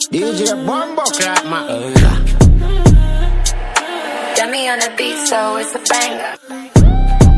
DJ Bombo Clap, man. Dummy on the beat, so it's a banger.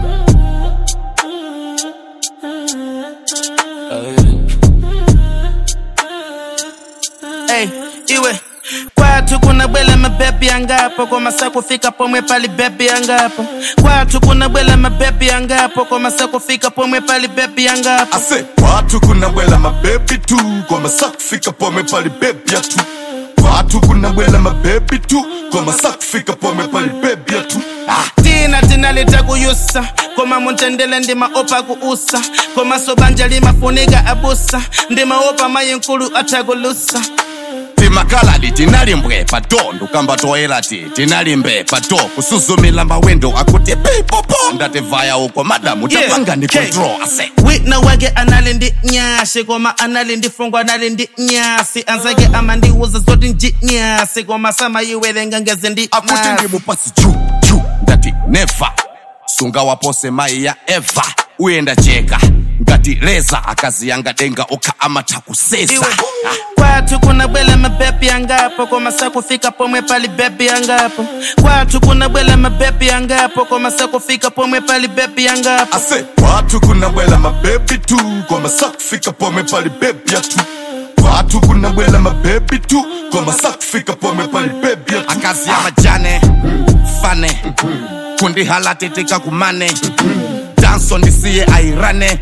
Hey, iwe kwatu kuna bwela mabebi yangapo kwa masaa kufika pomwe pali bebi yangapo kwatu kuna bwela mabebi yangapo kwa masaa kufika pomwe pali bebi yangapo ase watu kuna bwela mabebi tu kwa masaa kufika pome pali bebi ya tu watu kuna bwela mabebi tu kwa masaa kufika pome pali bebi ya tu ah. tina tina litakuyusa koma muntendele ndimaopa kuusa koma sobanja limafuniga abusa ndimaopa mayinkulu atakulusa timakaladi tinalimbwe pato kamba toera ti tinalimbe pato kusuzumila mawendo akuti pipopo ndativaya uko madamu Yeah, tapanga ni okay. control ase wina wake anali ndi nyasi koma anali ndi fungo anali ndi nyasi anzake amandiuza zoti nji nyasi koma samayiwerenga ngezi ndi akuti masi. ndimupasi juu juu ndati neva sunga wapose mai ya eva uyenda cheka ngati leza akazi yanga denga okha amatha kusesa Iwe, kwathu kuna bwela mabebi yangapo koma sakufika pomwe pali bebi yangapo kwathu kuna bwela mabebi yangapo koma sakufika pomwe pali bebi yangapo ase watu kuna bwela mabebi tu kwa masaa kufika pome pali bebi ya tu watu kuna bwela mabebi tu kwa masaa kufika pome pali bebi ya tu akazi ya majane fane kundihalatitika kumane danso ndisiye airane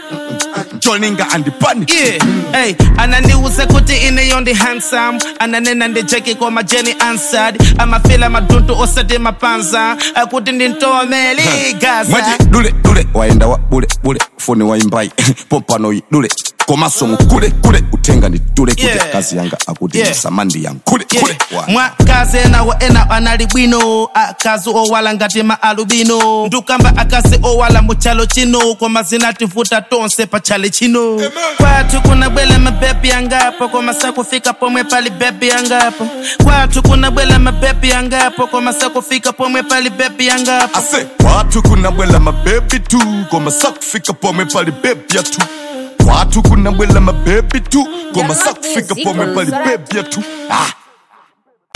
jolinga andipani Yeah, hey, ananiuza kuti ineyo ndi handsome ananena ndi jeki koma jeni answered amafila madundu osati mapanza akuti ndintomeli gaza mwaji dule dule waenda wa bule bule foni waimbai pompanoyi dule komasomo kule kule utenga ni dule kule Yeah. kazi yanga akuti Yeah. yeah. samandi yang kule Yeah. kule Wa- mwakazi enawo ena anali bwino akazi owala ngati ma alubino ndukamba akazi owala muchalo chino koma zinativuta tonse pachale chino kwathu kuna bwela mabebi yangapo koma sakufika pomwe pali bebi yangapo kwathu kuna bwela mabebi yangapo koma sakufika pomwe pali bebi yangapo ase watu kuna bwela mabebi tu koma sakufika pome pali bebi ya tu watu kuna bwela mabebi tu koma sakufika pome pali bebi ya tu ah.